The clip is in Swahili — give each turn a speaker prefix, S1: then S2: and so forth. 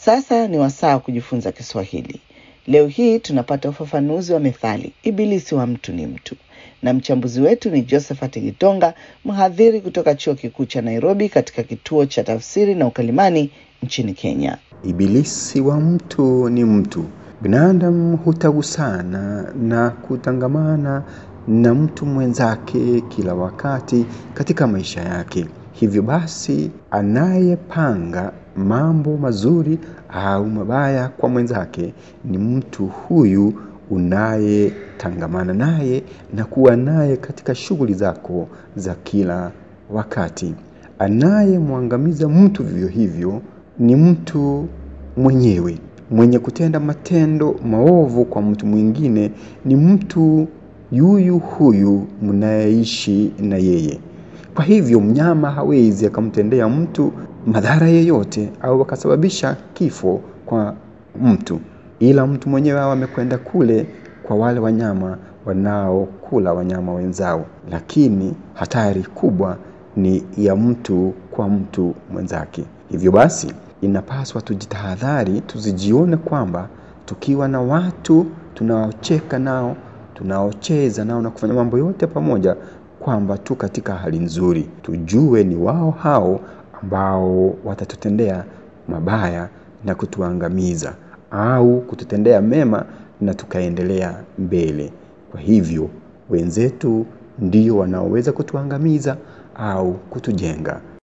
S1: Sasa ni wasaa wa kujifunza Kiswahili. Leo hii tunapata ufafanuzi wa methali ibilisi wa mtu ni mtu, na mchambuzi wetu ni Josephat Gitonga, mhadhiri kutoka chuo kikuu cha Nairobi katika kituo cha tafsiri na ukalimani nchini Kenya.
S2: Ibilisi wa mtu ni mtu. Binadamu hutagusana na kutangamana na mtu mwenzake kila wakati katika maisha yake. Hivyo basi, anayepanga mambo mazuri au mabaya kwa mwenzake ni mtu huyu unayetangamana naye na kuwa naye katika shughuli zako za kila wakati. Anayemwangamiza mtu vivyo hivyo ni mtu mwenyewe. Mwenye kutenda matendo maovu kwa mtu mwingine ni mtu yuyu huyu mnayeishi na yeye. Kwa hivyo mnyama hawezi akamtendea mtu madhara yeyote au akasababisha kifo kwa mtu, ila mtu mwenyewe awe amekwenda kule kwa wale wanyama wanaokula wanyama wenzao. Lakini hatari kubwa ni ya mtu kwa mtu mwenzake. Hivyo basi inapaswa tujitahadhari, tusijione kwamba tukiwa na watu tunaocheka nao, tunaocheza nao na kufanya mambo yote pamoja, kwamba tu katika hali nzuri. Tujue ni wao hao ambao watatutendea mabaya na kutuangamiza au kututendea mema na tukaendelea mbele. Kwa hivyo wenzetu ndio wanaoweza kutuangamiza au kutujenga.